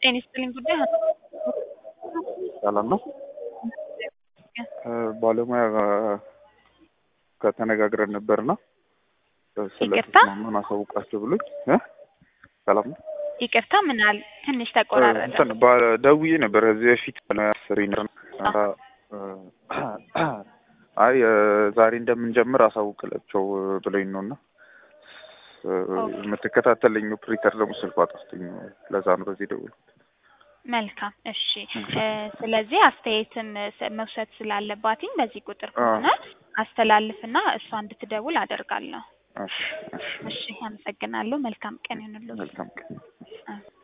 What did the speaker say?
ጤና ይስጥልኝ ጉዳይ ሰላም ነው። ባለሙያ ከተነጋግረን ነበርና ይቅርታ? ስለተስማማን አሳውቃቸው ብሎኝ እ ሰላም ነው። ይቅርታ ምናል ትንሽ ተቆራረጠ። እንትን ባ- ደውዬ ነበር ከዚህ በፊት ስሪ አይ እ ዛሬ እንደምንጀምር አሳውቅላቸው ብለኝ ነው እና የምትከታተለኝ ኦፕሬተር ደግሞ ስልኳ ጠፍቶኝ ለዛ ነው በዚህ ደውል መልካም እሺ። እ ስለዚህ አስተያየትም ስ- መውሰድ ስላለባትኝ በዚህ ቁጥር ከሆነ አስተላልፍና እሷ እንድትደውል አደርጋለሁ። እሺ እሺ እሺ አመሰግናለሁ። መልካም ቀን ይሁንልዎት። መልካም ቀን እ